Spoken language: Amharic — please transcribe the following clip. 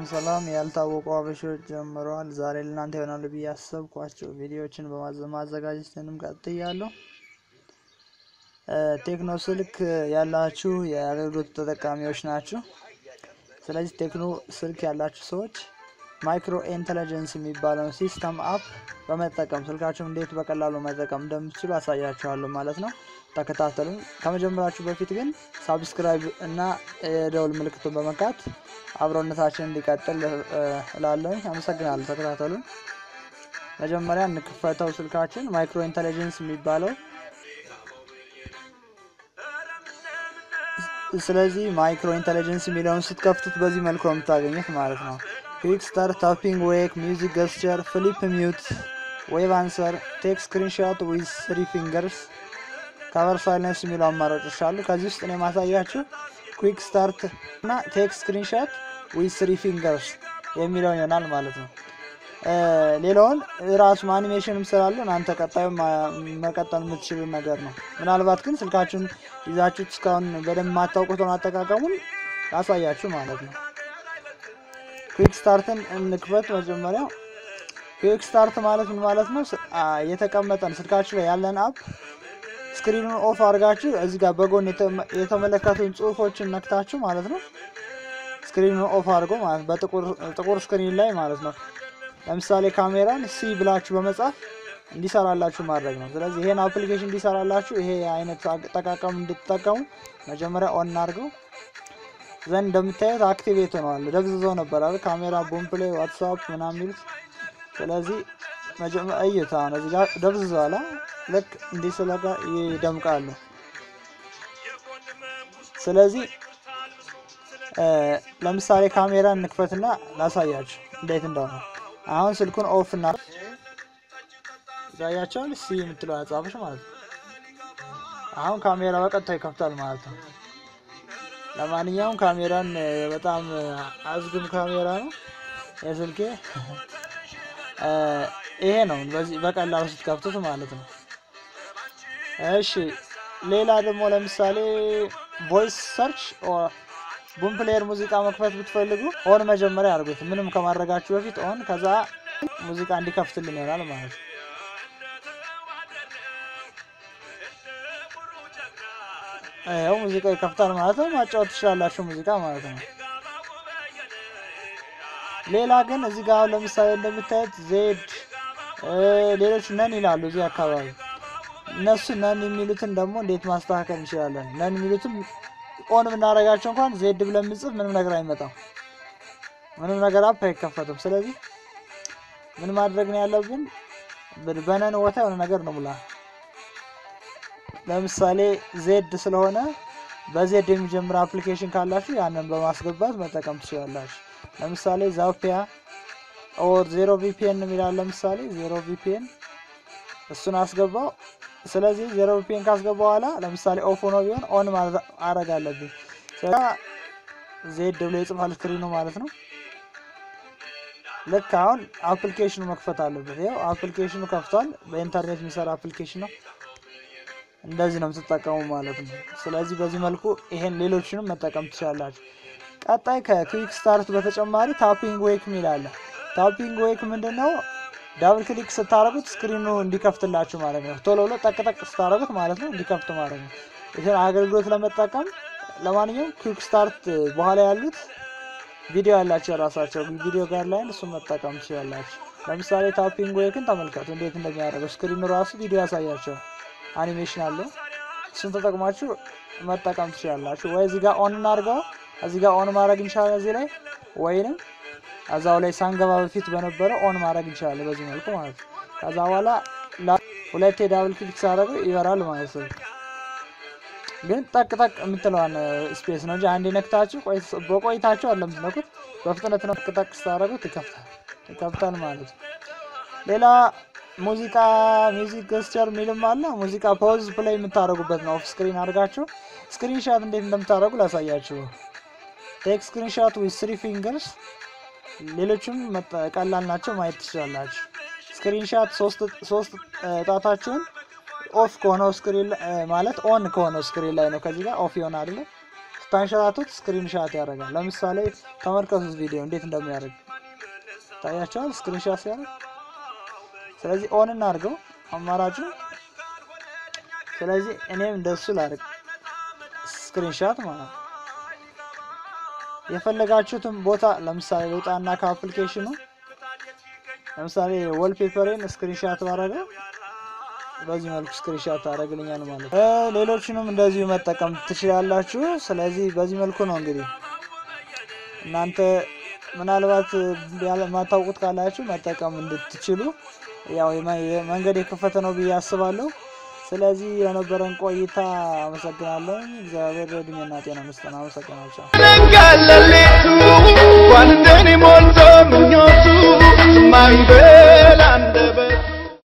ሰላም ያልታወቁ አበሾች ጀምረዋል። ዛሬ ለእናንተ ይሆናሉ ብዬ ያሰብኳቸው ቪዲዮዎችን በማዘጋጀትንም ቀጥያለሁ። ቴክኖ ስልክ ያላችሁ የአገልግሎት ተጠቃሚዎች ናችሁ። ስለዚህ ቴክኖ ስልክ ያላችሁ ሰዎች ማይክሮ ኢንተለጀንስ የሚባለውን ሲስተም አፕ በመጠቀም ስልካችሁን እንዴት በቀላሉ መጠቀም እንደምትችሉ አሳያችኋለሁ ማለት ነው። ተከታተሉን። ከመጀመራችሁ በፊት ግን ሳብስክራይብ እና የደውል ምልክቱን በመንካት አብሮነታችን እንዲቀጥል እላለሁኝ። አመሰግናለሁ። ተከታተሉን። መጀመሪያ እንክፈተው ስልካችን ማይክሮ ኢንተለጀንስ የሚባለው ስለዚህ ማይክሮ ኢንተለጀንስ የሚለውን ስትከፍቱት በዚህ መልኩ ነው የምታገኙት ማለት ነው። ኩዊክ ስታርት፣ ታፒንግ ዌክ፣ ሚውዚክ ገስቸር፣ ፍሊፕ ሚዩት፣ ዌብ አንሰር፣ ቴክ ስክሪንሾት ዊዝ ስሪ ፊንገርስ፣ ከቨር ሳይለንስ የሚሉ አማራጮች አሉ። ከዚህ ውስጥ እኔ ማሳያችሁ ኩዊክ ስታርት እና ቴክ ስክሪንሾት ዊዝ ስሪ ፊንገርስ የሚለውን ይሆናል ማለት ነው። ሌላውን ራሱ አኒሜሽንም ስላለ እናንተ ቀጣዩ መቀጠል የምትችሉ ነገር ነው። ምናልባት ግን ስልካችሁን ይዛችሁት እስካሁን በደንብ የማታውቁትን አጠቃቀሙን ያሳያችሁ ማለት ነው። ኩዊክ ስታርትን እንክፈት። መጀመሪያ ኩዊክ ስታርት ማለት ምን ማለት ነው? የተቀመጠን ስልካችሁ ላይ ያለን አፕ ስክሪኑን ኦፍ አድርጋችሁ እዚህ ጋር በጎን የተመለከቱን ጽሁፎችን ነክታችሁ ማለት ነው። ስክሪኑን ኦፍ አድርጎ ማለት በጥቁር ስክሪን ላይ ማለት ነው። ለምሳሌ ካሜራን ሲ ብላችሁ በመጻፍ እንዲሰራላችሁ ማድረግ ነው። ስለዚህ ይሄን አፕሊኬሽን እንዲሰራላችሁ ይሄ አይነት አጠቃቀም እንድትጠቀሙ መጀመሪያ ኦን አድርገው ዘንድ እንደምታዩት አክቲቬት ሆነዋል። ደብዝዘው ነበር አይደል? ካሜራ፣ ቦም ፕሌይ፣ ዋትስአፕ ምናምን የሚሉት ስለዚህ መጀመሪያ እዩት። አሁን እዚህ ጋር ደብዝዘዋል። ልክ እንዲህ ስለጋ ይደምቃሉ። ስለዚህ ለምሳሌ ካሜራ እንክፈትና ላሳያችሁ እንዴት እንደሆነ አሁን ስልኩን ኦፍ እና ያያቸውን ሲ የምትለው ያጻፈች ማለት ነው። አሁን ካሜራ በቀጥታ ይከፍታል ማለት ነው። ለማንኛውም ካሜራን በጣም አዝግም ካሜራ ነው የስልኬ። ይሄ ነው በዚህ በቀላሉ ስትከፍቱት ማለት ነው። እሺ ሌላ ደግሞ ለምሳሌ ቮይስ ሰርች ቡም ፕሌየር ሙዚቃ መክፈት ብትፈልጉ ኦን መጀመሪያ አድርጉት። ምንም ከማድረጋችሁ በፊት ኦን፣ ከዛ ሙዚቃ እንዲከፍትልን ይሆናል ማለት ነው። ያው ሙዚቃ ይከፍታል ማለት ነው። ማጫወት ትችላላችሁ ሙዚቃ ማለት ነው። ሌላ ግን እዚህ ጋር አሁን ለምሳሌ እንደምታዩት ዜድ፣ ሌሎች ነን ይላሉ እዚህ አካባቢ። እነሱ ነን የሚሉትን ደግሞ እንዴት ማስተካከል እንችላለን? ነን የሚሉትም ኦን የምናደርጋቸው እንኳን ዜድ ብለን ምጽፍ ምንም ነገር አይመጣም። ምንም ነገር አፕ አይከፈትም። ስለዚህ ምን ማድረግ ነው ያለብን? በነን ቦታ የሆነ ነገር ነው ሙላ። ለምሳሌ ዜድ ስለሆነ በዜድ የሚጀምር አፕሊኬሽን ካላችሁ ያንን በማስገባት መጠቀም ትችላላችሁ። ለምሳሌ ዛፒያ ኦር ዜሮ ቪፒኤን የሚላል ለምሳሌ ዜሮ ቪፒኤን እሱን አስገባው። ስለዚህ ዜሮ ቪፒኤን ካስገባ በኋላ ለምሳሌ ኦፍ ሆኖ ቢሆን ኦን ማድረግ አለብኝ። ዜድ ብሎ የጽፋል ስክሪኑ ማለት ነው። ልክ አሁን አፕሊኬሽኑ መክፈት አለበት። ይኸው አፕሊኬሽኑ ከፍቷል። በኢንተርኔት የሚሰራ አፕሊኬሽን ነው። እንደዚህ ነው የምትጠቀሙ ማለት ነው። ስለዚህ በዚህ መልኩ ይሄን ሌሎችንም መጠቀም ትችላላችሁ። ቀጣይ ከክዊክ ስታርት በተጨማሪ ታፒንግ ዌክ የሚል አለ። ታፒንግ ዌክ ምንድን ነው? ዳብል ክሊክ ስታደረጉት ስክሪኑ እንዲከፍትላችሁ ማለት ነው። ቶሎ ብሎ ጠቅጠቅ ስታደረጉት ማለት ነው እንዲከፍት ማለት ነው። ይህን አገልግሎት ለመጠቀም ለማንኛውም ኩዊክ ስታርት በኋላ ያሉት ቪዲዮ ያላቸው የራሳቸው ቪዲዮ ጋር ላይ እሱን መጠቀም ትችላላችሁ። ለምሳሌ ታፒንግ ዌክን ተመልከቱ እንዴት እንደሚያደርገው ስክሪኑ ራሱ ቪዲዮ ያሳያቸው አኒሜሽን አለው። እሱን ተጠቅማችሁ መጠቀም ትችላላችሁ። ወይ እዚህ ጋር ኦን እናድርገው፣ እዚህ ጋር ኦን ማድረግ እንችላለን እዚህ ላይ ወይንም እዛው ላይ ሳንገባ በፊት በነበረው ኦን ማድረግ እንችላለን በዚህ መልኩ ማለት ነው። ከዛ በኋላ ሁለቴ ዳብል ክሊክ ሳደርገው ይበራል ማለት ነው። ግን ጠቅ ጠቅ የምትለዋን ስፔስ ነው እንጂ አንዴ ነክታችሁ በቆይታችሁ አለ የምትነኩት በፍጥነት ነው። ጠቅ ጠቅ ስታደርጉት ይከፍታል ይከፍታል ማለት ነው። ሌላ ሙዚቃ ሚውዚክ ገስቸር የሚልም አለ። ሙዚቃ ፖዝ ፕሌይ የምታደርጉበት ነው። ኦፍ ስክሪን አድርጋችሁ ስክሪንሻት እንዴት እንደምታደርጉ ላሳያችሁ። ቴክ ስክሪንሻት ዊዝ ስሪ ፊንገርስ ሌሎችም ቀላል ናቸው፣ ማየት ትችላላችሁ። ስክሪንሻት ሶስት ጣታችሁን ኦፍ ከሆነው ስክሪን ማለት ኦን ከሆነው ስክሪን ላይ ነው። ከዚህ ጋር ኦፍ ይሆን አይደለ? ስታንሸራቱት ስክሪን ሻት ያደርጋል። ለምሳሌ ተመልከቱት ቪዲዮ እንዴት እንደሚያደርግ ታያቸዋል። ስክሪን ሻት ሲያደርግ ስለዚህ ኦን እናድርገው አማራጩ። ስለዚህ እኔም እንደሱ ላድርግ ስክሪን ሻት ማለት ነው። የፈለጋችሁትን ቦታ ለምሳሌ ልውጣና ከአፕሊኬሽኑ ለምሳሌ ወልፔፐሬን ስክሪንሻት ባረገው በዚህ መልኩ ስክሪንሻት ታደርግልኛል ማለት ነው። ሌሎችንም እንደዚሁ መጠቀም ትችላላችሁ። ስለዚህ በዚህ መልኩ ነው እንግዲህ እናንተ ምናልባት የማታውቁት ካላችሁ መጠቀም እንድትችሉ ያው መንገድ የከፈተ ነው ብዬ አስባለሁ። ስለዚህ የነበረን ቆይታ አመሰግናለሁ። እግዚአብሔር እድሜና ጤና መስጠን። አመሰግናለሁ። Nangalalit, one day, more,